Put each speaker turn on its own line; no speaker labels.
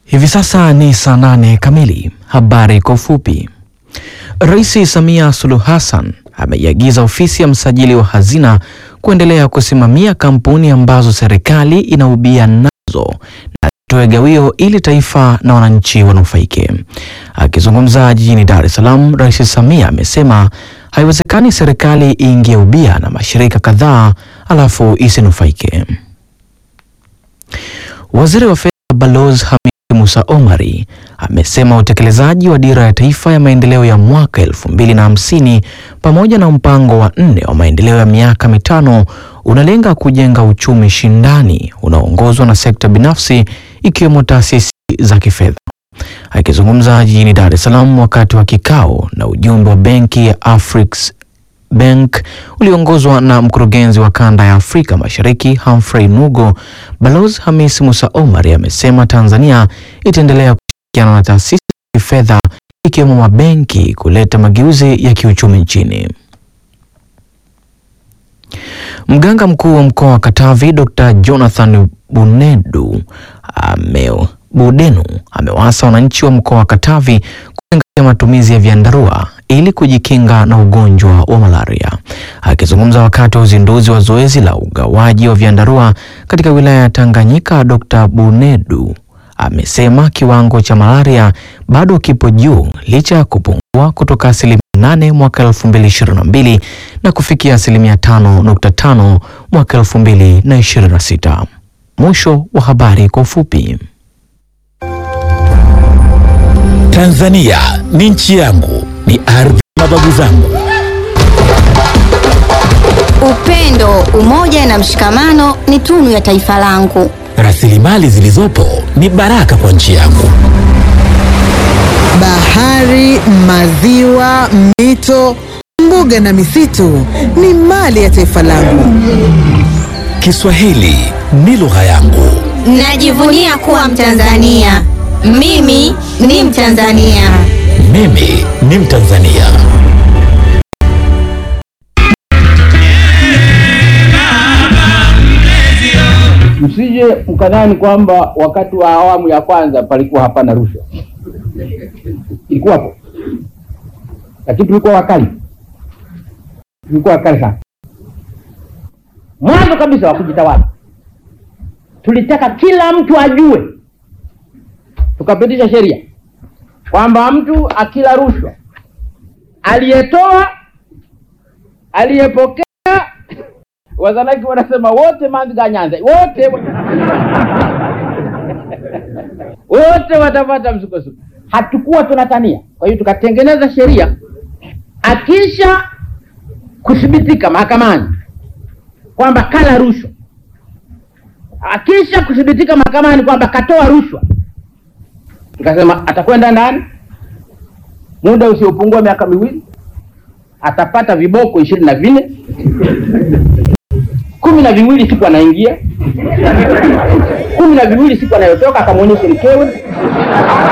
Hivi sasa ni saa nane kamili. Habari kwa ufupi. Rais Samia Suluhu Hassan ameiagiza ofisi ya msajili wa hazina kuendelea kusimamia kampuni ambazo serikali inaubia nazo na itoe gawio ili taifa na wananchi wanufaike. Akizungumza jijini Dar es Salaam, Rais Samia amesema haiwezekani serikali iingie ubia na mashirika kadhaa alafu isinufaike. Waziri wa Fedha Balozi Hamid Musa Omari amesema utekelezaji wa dira ya taifa ya maendeleo ya mwaka elfu mbili na hamsini pamoja na mpango wa nne wa maendeleo ya miaka mitano unalenga kujenga uchumi shindani unaoongozwa na sekta binafsi ikiwemo taasisi za kifedha. Akizungumza jijini Dar es Salaam wakati wa kikao na ujumbe wa benki ya Afriks Bank uliongozwa na mkurugenzi wa kanda ya Afrika Mashariki Humphrey Nugo, Balozi Hamis Musa Omar amesema Tanzania itaendelea kushirikiana na taasisi za kifedha ikiwemo mabenki kuleta mageuzi ya kiuchumi nchini. Mganga mkuu wa mkoa wa Katavi Dr. Jonathan Bunedu ame Budenu amewaasa wananchi wa mkoa wa Katavi kuzingatia matumizi ya vyandarua ili kujikinga na ugonjwa wa malaria. Akizungumza wakati wa uzinduzi wa zoezi la ugawaji wa vyandarua katika wilaya ya Tanganyika, Dr. Bunedu amesema kiwango cha malaria bado kipo juu licha ya kupungua kutoka asilimia 8 mwaka 2022 na kufikia asilimia 5.5 mwaka 2026. Mwisho wa habari kwa ufupi.
Tanzania ni nchi yangu, ni ardhi ya mababu zangu.
Upendo, umoja na mshikamano ni tunu ya taifa langu.
Rasilimali zilizopo ni baraka kwa nchi yangu.
Bahari, maziwa, mito, mbuga na misitu ni mali ya taifa langu.
Kiswahili ni lugha yangu.
Najivunia kuwa Mtanzania. Mimi ni Mtanzania.
Mimi ni Mtanzania.
Msije mkadhani kwamba wakati wa awamu ya kwanza palikuwa hapana rushwa, ilikuwapo, lakini tulikuwa wakali, tulikuwa wakali sana. Mwanzo kabisa wa kujitawala, tulitaka kila mtu ajue, tukapitisha sheria kwamba mtu akila rushwa, aliyetoa, aliyepokea Wazanaki wanasema wote manziga nyanza wote wote watapata msukosuko. Hatukuwa tunatania, kwa hiyo tukatengeneza sheria, akisha kuthibitika mahakamani kwamba kala rushwa, akisha kuthibitika mahakamani kwamba katoa rushwa, tukasema atakwenda ndani muda usiopungua miaka miwili, atapata viboko ishirini na vinne kumi na viwili siku anaingia, kumi na viwili siku anayotoka, akamwonyeshe mkewe.